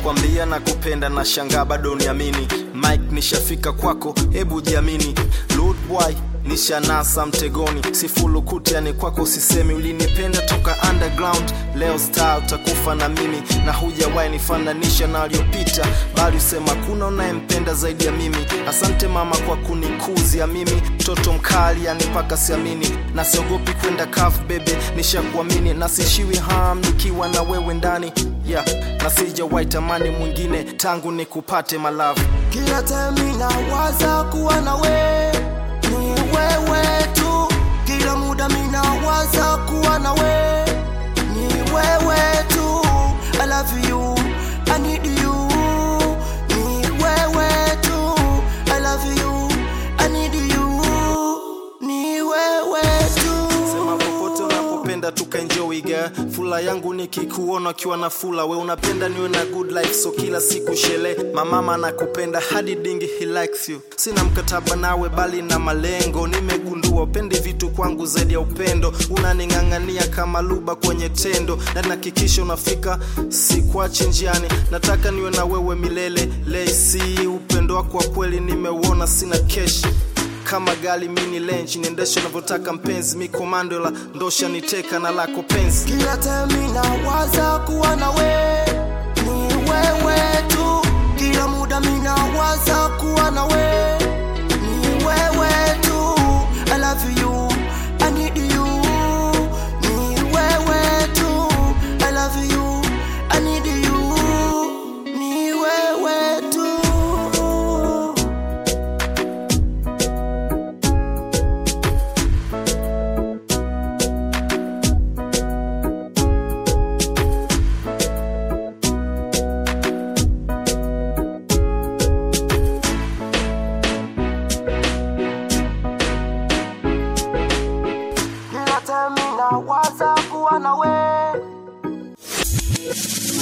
nishakwambia na kupenda na shangaa bado uniamini mike nishafika kwako hebu jiamini Lord boy nishanasa mtegoni sifulukuti yani kwako sisemi ulinipenda toka underground leo star utakufa na mimi na hujawahi nifananisha na aliyopita bali usema kuna unayempenda zaidi ya mimi asante mama kwa kunikuzia mimi mtoto mkali yani mpaka siamini na siogopi kwenda kaf bebe nishakuamini na sishiwi ham nikiwa na wewe ndani yeah. na sijawahi tamani mwingine tangu nikupate malavu kila time nawaza kuwa na we ni wewe tu kila muda minawaza kuwa na we ni wewe tu I love you I need you ni wewe tu I love you I need you ni wewe tu sema popote unapopenda tukaenjoy girl fula yangu nikikuona ukiwa na fula we unapenda niwe na good life so kila siku shele mamama nakupenda hadi dingi he likes you sina mkataba nawe bali na malengo nimegundua upendi vitu kwangu zaidi ya upendo unaning'ang'ania kama luba kwenye tendo na nahakikisha unafika sikwachi njiani nataka niwe na wewe milele lesi upendo wako wa kweli nimeuona sina keshi kama gali mini lenji niendeshe unavyotaka mpenzi mi komando la ndosha niteka na lako penzi kila time nawaza kuwa na we ni wewe tu kila muda minawaza kuwa na we ni wewe tu I love you I need you ni wewe tu I love you I need you ni wewe tu kila time nawaza kuwa na we